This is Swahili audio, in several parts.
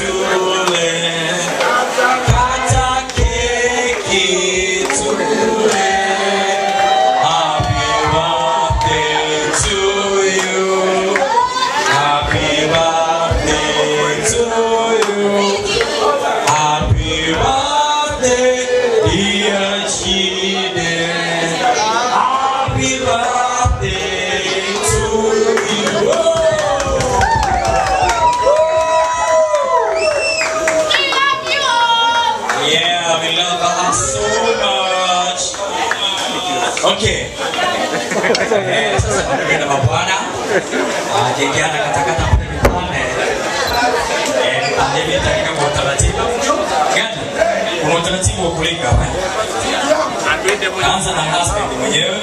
tule. Kata keki tule. Happy birthday to you. Happy birthday to you. Happy birthday, dear Chide. Happy birthday to you. Yeah, we love her so much. Okay. Eh, sasa bibi na mabwana. Ah, jengiana katakata kule vipande. Eh, nipande vita katika kwa utaratibu. Gani? Kuna utaratibu wa kulika hapa. Anza na husband mwenyewe.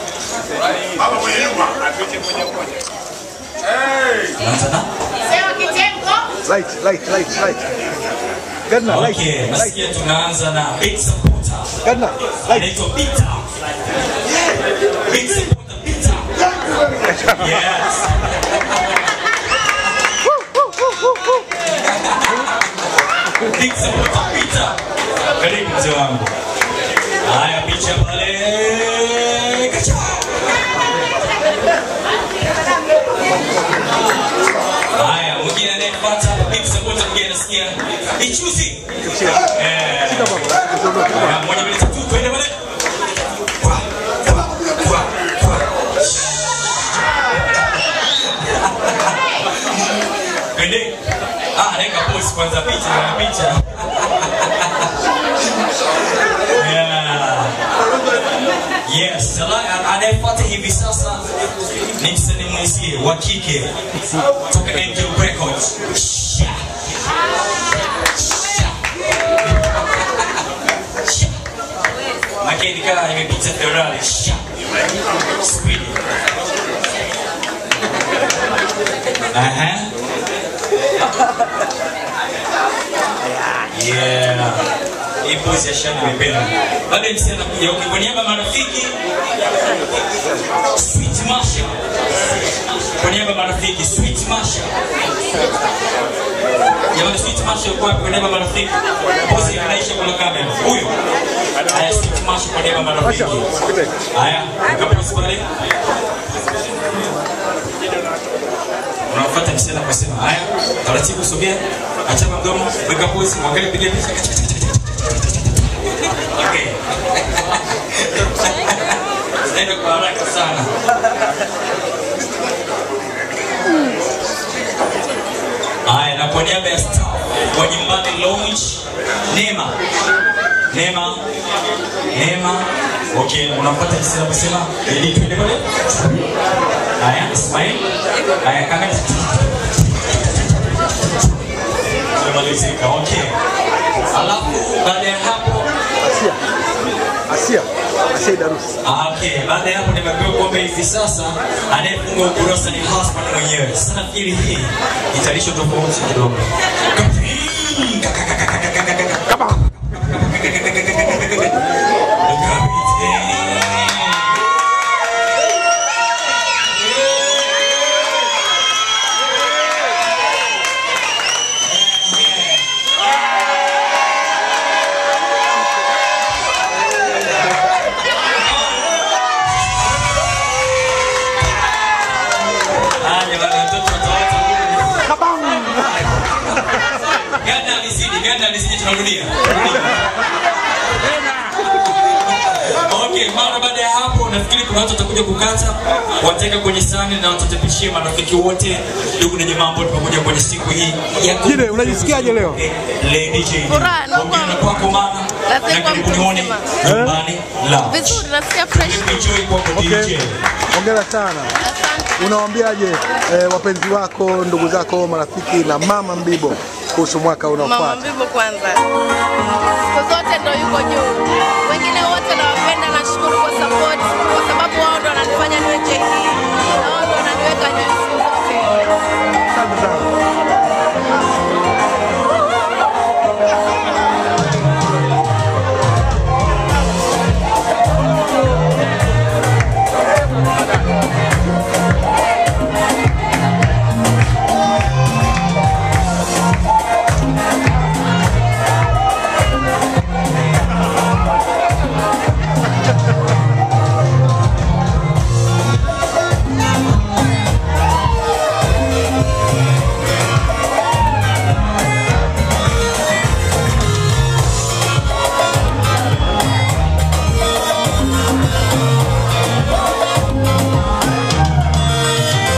Anza na Light, light, light, light. Gadna, light, Okay, light. nasikia tunaanza na big supporter. Gadna, light. Anaitwa Peter. Big supporter Peter. Yes. Big supporter Peter. Karibu mzee wangu. Haya picha pale. Kacha. Haya, mwingine anayefuata big supporter mwingine anasikia ichuzi. Eh. Haya, moja mbili tatu twende pale. Kwa, kwa, kwa, kwa. Twende. Ah, naweka pose kwanza picha na picha. Yeah. Yes, ala- anayefuata hivi sasa ni msanii mwenzie wa kike toka Angel Records. Sha. Sha. Sha. Makeni kama imepita Ferrari. Sha. Speed. Aha. Yeah. Hii pose ya shani nimependa. Baada ya msanii anakuja, okay, kwa niaba ya marafiki Sweet Masha. Kwa niaba ya marafiki Sweet Masha. Jamani Sweet Masha yuko wapi kwa niaba ya marafiki? Pose inaisha kwa kamera. Huyo. Haya Sweet Masha kwa niaba ya marafiki. Haya, kapose pale. Unafuata msichana kwa sema haya, taratibu sogea, achapa mdomo, weka pose, mwangalie piga picha. Okay. Zinaenda kwa haraka sana. Haya, na kwa niaba ya staff wa Nyumbani Lounge, Neema. Neema. Neema. Okay, unafuata jinsi anavyosema ili tuende pale. Haya, Ismail. Haya, kamera. Tumemalizika. Okay. Alafu baada ya hapo Asia. Asia. Asia Darusi. Ah, okay. Baada ya hapo nimepewa kwamba hivi sasa anayefunga ukurasa ni husband mwenyewe. Sasa nafikiri hii italisho tofauti kidogo. Ah, jamani, watoto watawacha Ganda alizidi, ganda alizidi, tunarudia. Okay, mara baada ya hapo nafikiri kuna watu watakuja kukata, wataweka kwenye sahani na watatapishia marafiki wote, ndugu na jamaa ambao tumekuja kwenye siku hii ya Jide, unajisikiaje leo? Lady J. Furaha, naomba- Hongera kwako mama. Nasema Na karibu mtu nione mzima. nyumbani Lounge. Vizuri, nasikia fresh. Enjoy kwako Okay. DJ. Hongera sana. Asante. Unawaambiaje eh, wapenzi wako, ndugu zako, marafiki na mama Mbibo kuhusu mwaka Mama unaofuata? Mbibo kwanza, siku zote ndo yuko juu. Wengine wote nawapenda, nashukuru kwa support, kwa sababu wao ndo wananifanya niwe JD na wao ndo wananiweka juu siku zote.